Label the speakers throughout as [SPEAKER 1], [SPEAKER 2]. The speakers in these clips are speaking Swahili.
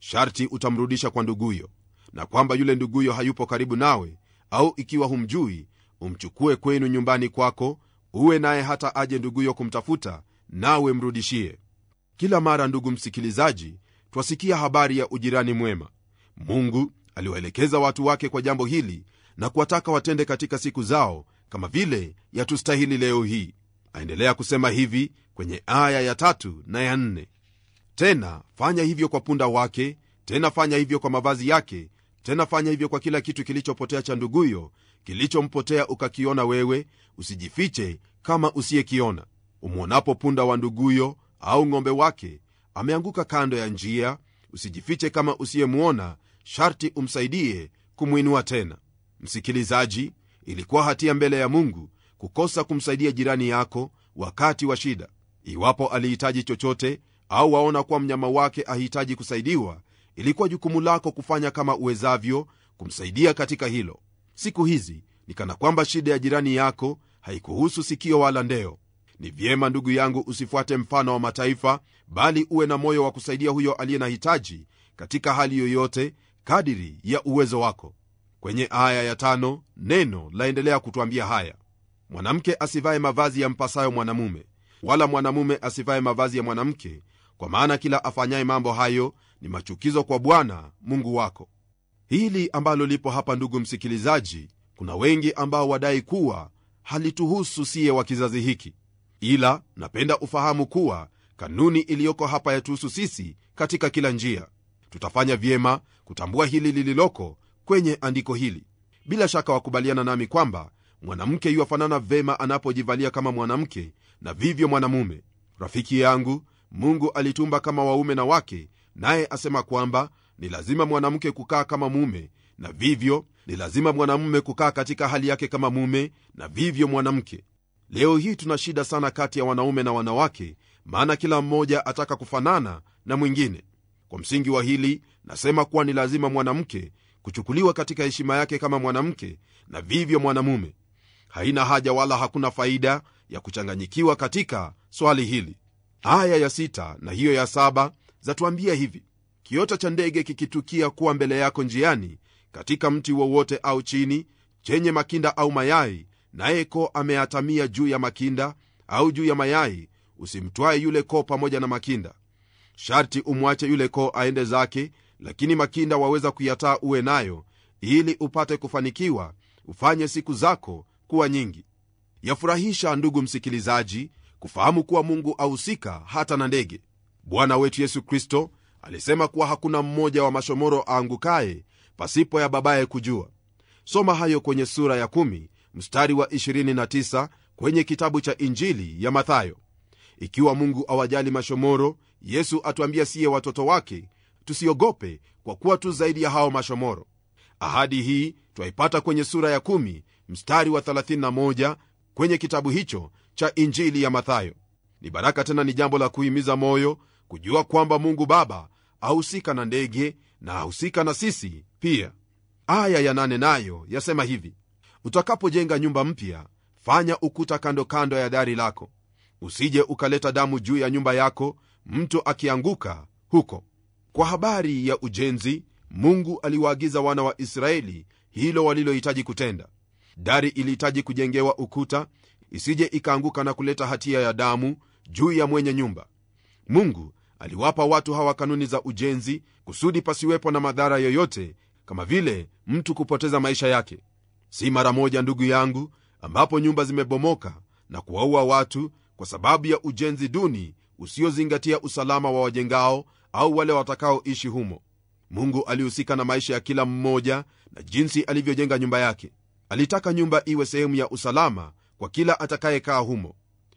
[SPEAKER 1] sharti utamrudisha kwa nduguyo na kwamba yule nduguyo hayupo karibu nawe au ikiwa humjui umchukue kwenu nyumbani kwako uwe naye hata aje nduguyo kumtafuta nawe mrudishie kila mara ndugu msikilizaji twasikia habari ya ujirani mwema mungu aliwaelekeza watu wake kwa jambo hili na kuwataka watende katika siku zao kama vile yatustahili leo hii aendelea kusema hivi kwenye aya ya tatu na ya nne tena fanya hivyo kwa punda wake tena fanya hivyo kwa mavazi yake tena fanya hivyo kwa kila kitu kilichopotea cha nduguyo kilichompotea ukakiona wewe usijifiche kama usiyekiona umwonapo punda wa nduguyo au ng'ombe wake ameanguka kando ya njia usijifiche kama usiyemwona sharti umsaidie kumwinua tena msikilizaji ilikuwa hatia mbele ya mungu kukosa kumsaidia jirani yako wakati wa shida iwapo alihitaji chochote au waona kuwa mnyama wake ahitaji kusaidiwa ilikuwa jukumu lako kufanya kama uwezavyo kumsaidia katika hilo siku hizi ni kana kwamba shida ya jirani yako haikuhusu sikio wala ndeo ni vyema ndugu yangu usifuate mfano wa mataifa bali uwe na moyo wa kusaidia huyo aliye na hitaji katika hali yoyote kadiri ya uwezo wako kwenye aya ya tano neno laendelea kutwambia haya mwanamke asivaye mavazi ya mpasayo mwanamume wala mwanamume asivaye mavazi ya mwanamke kwa maana kila afanyaye mambo hayo ni machukizo kwa bwana mungu wako hili ambalo lipo hapa ndugu msikilizaji kuna wengi ambao wadai kuwa halituhusu siye wa kizazi hiki ila napenda ufahamu kuwa kanuni iliyoko hapa yatuhusu sisi katika kila njia tutafanya vyema kutambua hili lililoko kwenye andiko hili bila shaka wakubaliana nami kwamba mwanamke yuwafanana vema anapojivalia kama mwanamke na vivyo mwanamume rafiki yangu mungu alitumba kama waume na wake naye asema kwamba ni lazima mwanamke kukaa kama mume na vivyo ni lazima mwanamume kukaa katika hali yake kama mume na vivyo mwanamke leo hii tuna shida sana kati ya wanaume na wanawake maana kila mmoja ataka kufanana na mwingine kwa msingi wa hili nasema kuwa ni lazima mwanamke kuchukuliwa katika heshima yake kama mwanamke na vivyo mwanamume haina haja wala hakuna faida ya kuchanganyikiwa katika swali hili aya ya sita na hiyo ya saba zatuambia hivi kiota cha ndege kikitukia kuwa mbele yako njiani katika mti wowote au chini chenye makinda au mayai naye koo ameatamia juu ya makinda au juu ya mayai usimtwaye yule koo pamoja na makinda sharti umwache yule koo aende zake lakini makinda waweza kuyataa uwe nayo ili upate kufanikiwa ufanye siku zako kuwa nyingi yafurahisha ndugu msikilizaji kufahamu kuwa mungu ahusika hata na ndege bwana wetu yesu kristo alisema kuwa hakuna mmoja wa mashomoro aangukaye pasipo ya babaye kujua soma hayo kwenye sura ya 1 mstari wa 29 kwenye kitabu cha injili ya mathayo ikiwa mungu awajali mashomoro yesu atuambia siye watoto wake tusiogope kwa kuwa tu zaidi ya hao mashomoro ahadi hii twaipata kwenye sura ya 1 mstari wa 31 kwenye kitabu hicho cha injili ya mathayo ni baraka tena ni jambo la kuhimiza moyo kujua kwamba mungu baba ahusika na ndege na ahusika na sisi pia aya ya nane nayo yasema hivi utakapojenga nyumba mpya fanya ukuta kando kando ya dari lako usije ukaleta damu juu ya nyumba yako mtu akianguka huko kwa habari ya ujenzi mungu aliwaagiza wana wa israeli hilo walilohitaji kutenda dari ilihitaji kujengewa ukuta isije ikaanguka na kuleta hatia ya damu juu ya mwenye nyumba mungu aliwapa watu hawa kanuni za ujenzi kusudi pasiwepo na madhara yoyote kama vile mtu kupoteza maisha yake si mara moja ndugu yangu ambapo nyumba zimebomoka na kuwaua watu kwa sababu ya ujenzi duni usiozingatia usalama wa wajengao au wale watakaoishi humo mungu alihusika na maisha ya kila mmoja na jinsi alivyojenga nyumba yake alitaka nyumba iwe sehemu ya usalama kwa kila atakayekaa humo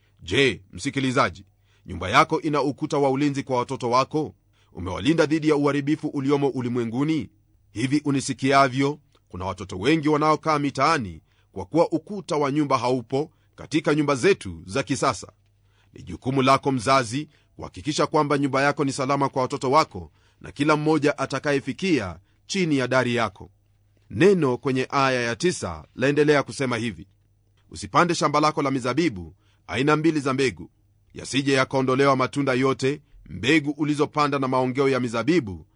[SPEAKER 1] je msikilizaji nyumba yako ina ukuta wa ulinzi kwa watoto wako umewalinda dhidi ya uharibifu uliomo ulimwenguni hivi unisikiavyo kuna watoto wengi wanaokaa mitaani kwa kuwa ukuta wa nyumba haupo katika nyumba zetu za kisasa ni jukumu lako mzazi kuhakikisha kwamba nyumba yako ni salama kwa watoto wako na kila mmoja atakayefikia chini ya dari yako neno kwenye aya ya tisa laendelea kusema hivi usipande shamba lako la mizabibu aina mbili za mbegu yasije yakaondolewa matunda yote mbegu ulizopanda na maongeo ya mizabibu